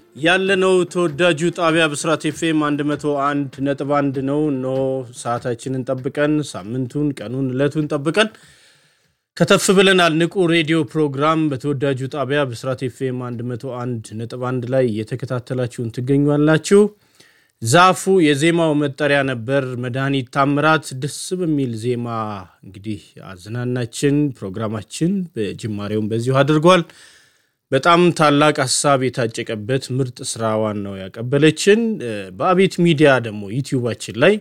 ያለነው ተወዳጁ ጣቢያ ብስራት ኤፍኤም 101 ነጥብ 1 ነው። እነሆ ሰዓታችንን ጠብቀን ሳምንቱን፣ ቀኑን፣ እለቱን ጠብቀን ከተፍ ብለናል። ንቁ ሬዲዮ ፕሮግራም በተወዳጁ ጣቢያ ብስራት ኤፍኤም 101 ነጥብ 1 ላይ እየተከታተላችሁን ትገኛላችሁ። ዛፉ የዜማው መጠሪያ ነበር። መድኃኒት ታምራት ደስ በሚል ዜማ እንግዲህ አዝናናችን ፕሮግራማችን በጅማሬውን በዚሁ አድርጓል። በጣም ታላቅ ሀሳብ የታጨቀበት ምርጥ ስራዋን ነው ያቀበለችን። በአቤት ሚዲያ ደግሞ ዩቲዩባችን ላይ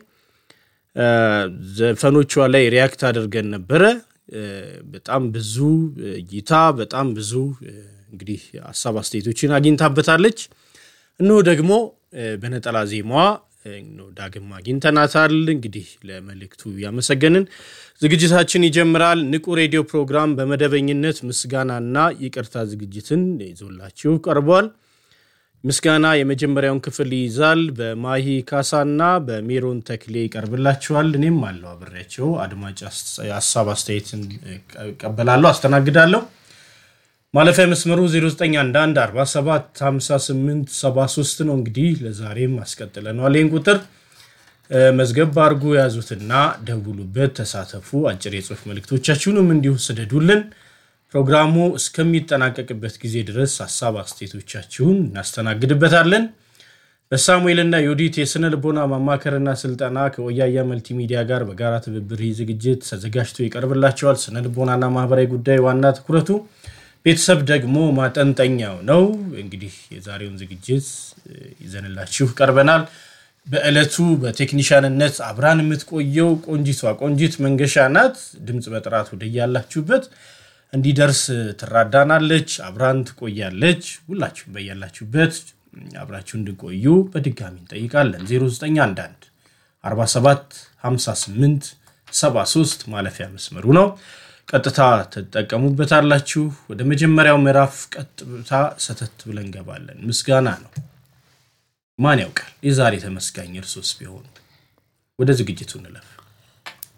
ዘፈኖቿ ላይ ሪያክት አድርገን ነበረ። በጣም ብዙ እይታ፣ በጣም ብዙ እንግዲህ ሀሳብ አስተያየቶችን አግኝታበታለች። እነሆ ደግሞ በነጠላ ዜማዋ ዳግም አግኝተናታል። እንግዲህ ለመልእክቱ ያመሰገንን ዝግጅታችን ይጀምራል። ንቁ ሬዲዮ ፕሮግራም በመደበኝነት ምስጋናና ይቅርታ ዝግጅትን ይዞላችሁ ቀርቧል። ምስጋና የመጀመሪያውን ክፍል ይይዛል። በማሂ ካሳና በሜሮን ተክሌ ይቀርብላችኋል። እኔም አለው አብሬያቸው አድማጭ ሀሳብ አስተያየትን እቀበላለሁ፣ አስተናግዳለሁ። ማለፊያ መስመሩ 0911475873 ነው። እንግዲህ ለዛሬም አስቀጥለነዋል። ይህን ቁጥር መዝገብ አድርጎ ያዙትና ደውሉበት፣ ተሳተፉ። አጭር የጽሁፍ መልእክቶቻችሁንም እንዲሁ ስደዱልን። ፕሮግራሙ እስከሚጠናቀቅበት ጊዜ ድረስ ሀሳብ አስተያየቶቻችሁን እናስተናግድበታለን። በሳሙኤልና ዮዲት የስነ ልቦና ማማከርና ስልጠና ከወያያ መልቲሚዲያ ጋር በጋራ ትብብር ይህ ዝግጅት ተዘጋጅቶ ይቀርብላቸዋል። ስነ ልቦናና ማህበራዊ ጉዳይ ዋና ትኩረቱ ቤተሰብ ደግሞ ማጠንጠኛው ነው። እንግዲህ የዛሬውን ዝግጅት ይዘንላችሁ ቀርበናል። በዕለቱ በቴክኒሻንነት አብራን የምትቆየው ቆንጂቷ ቆንጂት መንገሻ ናት። ድምፅ በጥራት ወደያላችሁበት እንዲደርስ ትራዳናለች፣ አብራን ትቆያለች። ሁላችሁም በያላችሁበት አብራችሁ እንድቆዩ በድጋሚ እንጠይቃለን። 0911 47 58 73 ማለፊያ መስመሩ ነው። ቀጥታ ትጠቀሙበታላችሁ። ወደ መጀመሪያው ምዕራፍ ቀጥታ ሰተት ብለን እንገባለን። ምስጋና ነው። ማን ያውቃል የዛሬ ተመስጋኝ እርሶስ ቢሆኑ። ወደ ዝግጅቱ እንለፍ።